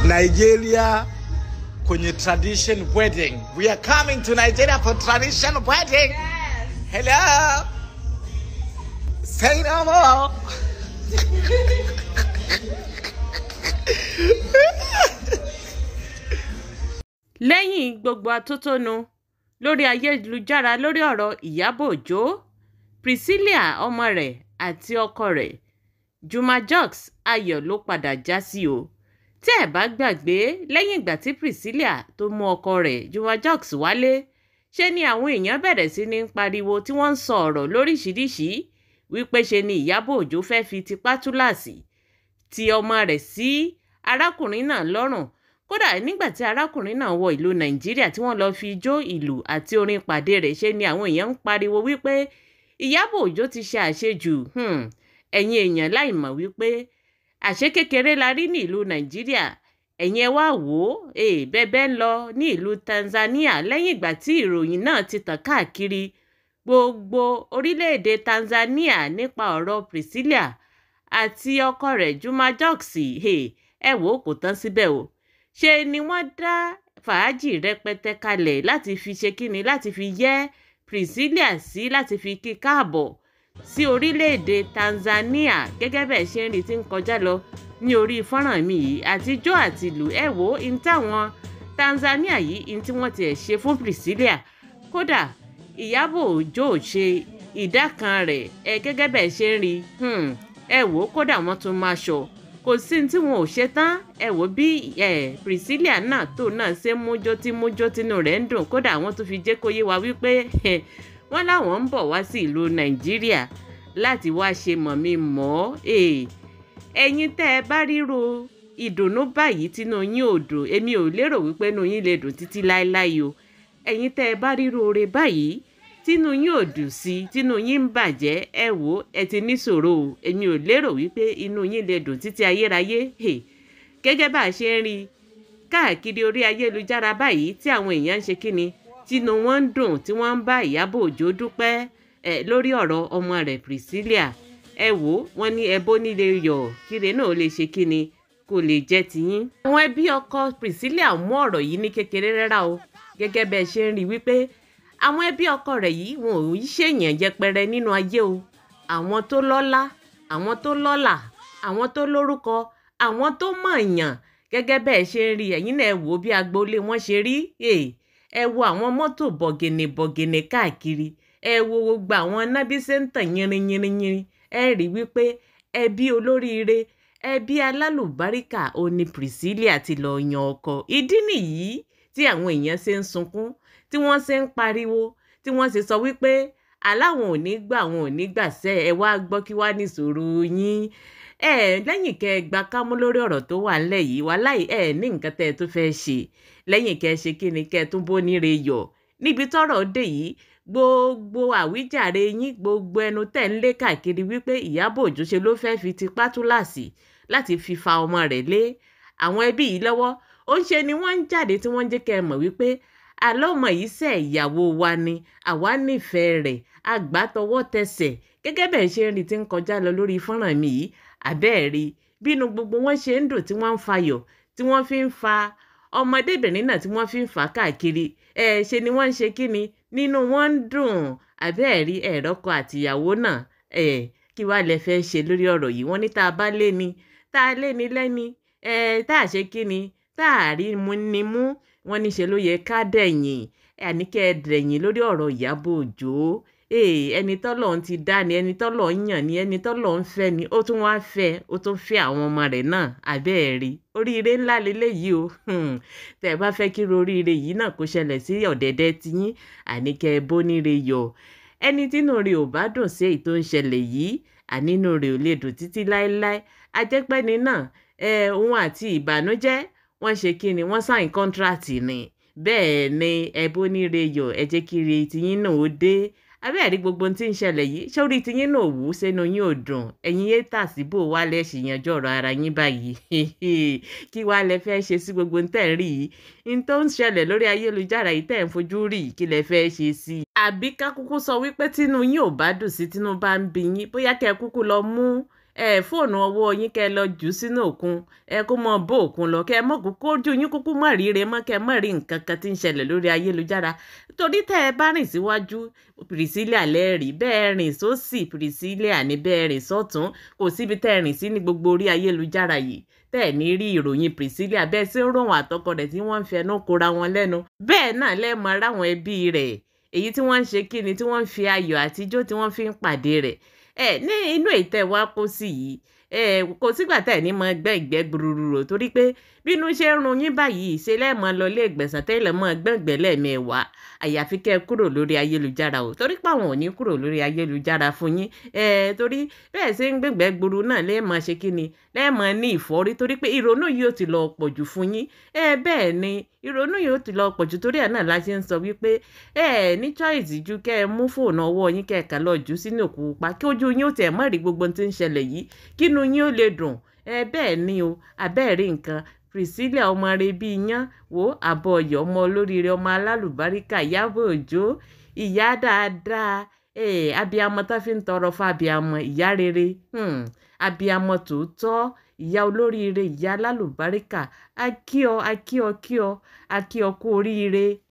Nigeria kwenye tradition wedding. We are coming to Nigeria for tradition wedding. Hello. Say no more. lẹ́yìn gbogbo atótónu lórí ayélujára lórí ọ̀rọ̀ ìyábọ̀ òjó priscilla ọmọ rẹ̀ àti ọkọ rẹ̀ juma jux ayọ̀ ló padà já sí o tí ẹ bá gbàgbé lẹ́yìn ìgbà tí priscilla tó mú ọkọ rẹ̀ juma jux wálé ṣe ni àwọn èèyàn bẹ̀rẹ̀ sí ní pariwo tí wọ́n ń sọ ọ̀rọ̀ lóríṣìíríṣìí wípé ṣe ni ìyábọ̀ òjó fẹ́ fi tipá túláàsì ti ọmọ rẹ̀ sí arákùnrin náà lọ́rùn kódà nígbà tí arákùnrin náà wọ ìlú nàìjíríà tí wọ́n lọ́ọ́ fi jó ìlú àti orin pàdé rẹ̀ ṣe ni àwọn èèyàn ń pariwo wípé ìyábọ̀ òjó ti ṣe àṣejù hmm, ẹ̀yin èèyàn láì mọ̀ wípé àṣé kékeré la rí ní ìlú nàìjíríà ẹ̀yin ẹ wá wò ó eh, bẹ́ẹ̀ ń lọ ní ìlú tanzania lẹ́yìn ìgbà tí ìròyìn náà ti tàn káàkiri gbogbo orílẹ̀-èdè tanzania nípa ọ̀rọ̀ priscilla àti ọkọ rẹ̀ juma jux ẹ wò ó kò tán síbẹ̀ o ṣe ni wọ́n dá fàájì rẹpẹtẹ kalẹ̀ láti fi ṣe kíni láti fi yẹ́ priscilla sí láti fi kí káàbọ̀ sí orílẹ̀-èdè tanzania gẹ́gẹ́ bẹ́ẹ̀ ṣe ń rí tí ń kọjá lọ ní orí fọ́nrán mi yìí àtijọ́ àti ìlú ẹ wò ó in táwọn tanzania yìí in tí wọ́n tiẹ̀ ṣe fún priscilla kódà ìyábọ̀ òjó ṣe ìdá kan rẹ̀ ẹ gẹ́gẹ́ bẹ́ẹ̀ ṣe ń rí ẹ wò ó kódà wọ́n tún máa ṣọ kò sí ní tí wọn ò ṣe tán ẹ wò bí ẹ priscilla náà tó náà ṣe mújó tí mújó tínú rẹ̀ ń dùn kódà wọ́n tún fi jẹ́ kó yé wa wípé wọ́n láwọn ń bọ̀ wá sí ìlú nàìjíríà láti wá ṣe mọ̀mí mọ́ ẹ̀yin tẹ́ ẹ bá ríro ìdùnnú báyìí tínú yín ò dùn èmi ò lérò wípé inú yín lè dùn títí láéláé o ẹ̀yin tẹ́ ẹ bá ríro oore báyìí tínú yín ò dùn sí tínú yín ń bàjẹ́ ẹ wò ẹ ti níṣòro o èmi ò lérò wípé inú yín lè dùn títí ayérayé gẹ́gẹ́ bá a ṣe ń rí i káàkiri orí ayélujára báyìí tí àwọn èèyàn ń ṣe kíni tínú wọn ń dùn tí wọ́n ń bá ìyábọ̀ òjó dúpẹ́ ẹ lórí ọ̀rọ̀ ọmọ rẹ̀ priscilla ẹ wò wọ́n ní ẹbó nílé yọ̀ kíre náà lè ṣe kíni kò lè jẹ́ tiyín. àwọn ẹbí ọkọ priscilla mú ọ̀rọ̀ yìí ní kékeré rárá o gẹ́gẹ́ bẹ́ẹ̀ ṣe ń rí i wípé àwọn ẹbí ọkọ rẹ̀ yìí wọn ò í ṣèyàn yẹpẹrẹ nínú ayé o àwọn tó lọ́lá àwọn tó lọ́là àwọn tó lórúkọ àwọn tó mọ̀ọ̀yàn gẹ́gẹ́ bẹ́ẹ̀ ṣe ń rí ẹ̀yin náà wò bí agboolé wọn ṣe rí ẹ wo àwọn mọ́tò bọ̀gìnì bọ̀gìnì káàkiri ẹ wo gbogbo àwọn nábí ṣe ń tàn yínrínyínrín ẹ rí wípé ẹbí olóríire ẹbí alálùbáríkà òní priscilla ti lọ yan ọkọ ìdí nìyí tí àwọn èèyàn ṣe ń sunkún tí wọ́n ṣe ń pariwo tí wọ́n ṣe sọ wípé aláwọn ò ní gbà wọn ò ní gbà sẹ́ ẹ wá gbọ́ kí wá níṣòro yín ẹ lẹ́yìn kẹ́ ẹ gba kámú lórí ọ̀rọ̀ tó wà ńlẹ̀ yìí wàláì ẹ ní nǹkan tẹ́ ẹ tó fẹ́ ṣe lẹ́yìn kẹ́ ẹ ṣe kí ni kẹ́ ẹ tún bó níre yọ̀ níbi tọ́rọ̀ dé yìí gbogbo àwíjàre yín gbogbo ẹnu tẹ̀ ń lé káàkiri wípé ìyábọ̀ òjó ṣe ló fẹ́ fi tipá túláàsì láti fi fa ọmọ rẹ̀ lé àwọn ẹbí yìí lọ́wọ́ ó ń ṣe ni wọ́n ń jáde tí wọ́n ń jẹ́ kẹ́ ẹ mọ̀ wípé àlọ́mọ yìí ṣe ìyàwó wa ni àwa nífẹ̀ẹ́ rẹ̀ àgbà tọwọ́ tẹsẹ̀ gẹ́gẹ́ bẹ́ẹ̀ ṣe ń rí tí ń kọjá lọ lórí fọ́nrán mi yìí àbẹ́ẹ̀rí bínú gbogbo wọn ṣe ń dùn tí wọ́n ń fayọ̀ tí wọ́n fi ń fa ọmọdébìnrin náà tí wọ́n fi ń fà á káàkiri ẹ ṣe ni wọ́n ń ṣe kí ni nínú wọn ń dùn àbẹ́ẹ̀rí ẹ̀rọ́kọ àtìyàwó náà ẹ kí wàá lẹ fẹ́ ṣe lórí ọ̀rọ̀ yìí wọ́n ní tá a bá lé ni tá a lé ni lẹ́ni ẹ tá a ṣe kí ni tá a rí mu ni mú wọ́n ní ṣe ló yẹ ká dẹ̀yìn àníkẹ́ dẹ̀yìn lórí ọ̀rọ̀ ìyábọ̀ òjó ẹni tọ́lọ̀ ń ti dá ni ẹni tọ́lọ̀ ń yàn ni ẹni tọ́lọ̀ ń fẹ́ ni ó tún wá fẹ́ ó tún fẹ́ àwọn ọmọ rẹ̀ náà abẹ́ẹ̀rí oríire ńlá leléyìí o tẹ̀ bá fẹ́ kí oríire yìí náà kó ṣẹlẹ̀ sí ọ̀dẹ̀dẹ̀ tiyín àníkẹ́ bóníire yọ̀ ẹni tínú rẹ̀ ò bá dùn sí èyí tó ń ṣẹlẹ̀ yìí ànínú rẹ̀ ò lè dùn títí láéláé ajẹ́pẹ́ni náà òun àti ìbànújẹ́ wọ́n ṣe kí ni wọ́n sáìn kọ́ńtíráàtì ni bẹ́ẹ̀ ni ẹbó níre yọ̀ ẹ jẹ́ kí ire tiyín náà ó dé abẹ́ẹ̀rí gbogbo ohun tí ń ṣẹlẹ̀ yìí sórí tiyín náà wù ú sẹ́nu yín ò dùn ẹ̀yin yé tà síbò wá lẹ́ ṣì yanjú ọ̀rọ̀ ara yín báyìí kí wá lẹ fẹ́ ṣe sí gbogbo ohun tẹ̀ ń rí yìí n tó ń ṣẹlẹ̀ lórí ayélujára yìí tẹ̀ ń fojú rí kí lẹ fẹ́ ṣe sí i. àbí ká kúkú sọ wípé tínú yín ò bá dùn sí tínú bá ń bí yín bóyá kẹ́ ẹ kúkú lọ mú ẹ fóònù ọwọ́ yín kẹ́ ẹ lọ jù ú sínú òkun ẹ kó mọ bó òkun lọ kẹ́ ẹ mọ̀ kó kójú yín kúkú mọ̀ ríire mọ́ kẹ́ ẹ mọ̀ rí nǹkan kan tí ń ṣẹlẹ̀ lórí ayélujára torí tẹ́ ẹ bá rìn síwájú Priscilla lẹ́ẹ̀rí bẹ́ẹ̀ rìn sósì Priscilla ní bẹ́ẹ̀ rìn sọ́tún kò síbi tẹ́ ẹ rìn sí ní gbogbo orí ayélujára yìí tẹ́ ẹ̀ ní rí ìròyìn Priscilla bẹ́ẹ̀ sí ń ròhùn àtọkọ rẹ̀ tí wọ́n ń fẹnu kora wọn lẹ́nu bẹ́ẹ̀ náà lẹ́ẹ̀mọ ráwọn ẹbí rẹ̀ èyí tí wọ́n ń ṣe kíni tí wọ́n ń fi ayọ̀ àtijọ́ tí wọ́n fi ń pàdé rẹ̀ ẹ ní inú ìtẹ́ wa kó sí yìí ẹ kò sígbà tẹ̀ ní mọ gbẹ́ ìgbẹ́ gbururu torí pé bínú ṣe ń run yín báyìí ṣe lẹ́ẹ̀mọ lọ ilé ìgbẹ̀sán tẹ́lẹ̀ mọ́ gbẹ̀ngbẹ̀ lẹ́ẹ̀mẹ́wàá àyàfi kẹ́ ẹ kúrò lórí ayélujára o torí pé àwọn ò ní kúrò lórí ayélujára fún yín ẹ torí bẹ́ẹ̀ ṣe ń gbẹ̀ngbẹ́ gburu náà lẹ́ẹ̀mọ ṣe kí ni lẹ́ẹ̀mọ ní ìfọ́rí torí pé ìrònú yìí ó ti lọ pọ̀jù fún yín ẹ bẹ́ẹ̀ ni ìrònú yìí ó ti lọ pọ̀jù torí ẹ̀ náà la ṣe ń sọ wípé ẹ ní choice ju kẹ́ ẹ mú fóònù ọwọ́ yín kẹ́ ẹ kà lọ jù sínú òkú pa kí ojú yín ó tẹ̀ mọ́ rí gbogbo ohun tí ń ṣẹlẹ̀ yìí kínú yín ó lè dùn ẹ bẹ́ẹ̀ ni o abẹ́ẹ̀rí nǹkan Priscilla ọmọ rẹ bíi yán wo àbọ̀ ọ̀yọ́ ọmọ olóríire ọmọ alálùbáríkà Ìyábọ̀ Òjó ìyá dáadáa eh, abiyamọ tó fi ń tọrọ fún abiyamọ ìyá rere hmm, abiyamọ tòótọ́ ìyá olóríire ìyá alálùbáríkà akíọ akíọ kíọ akíọ kú oríire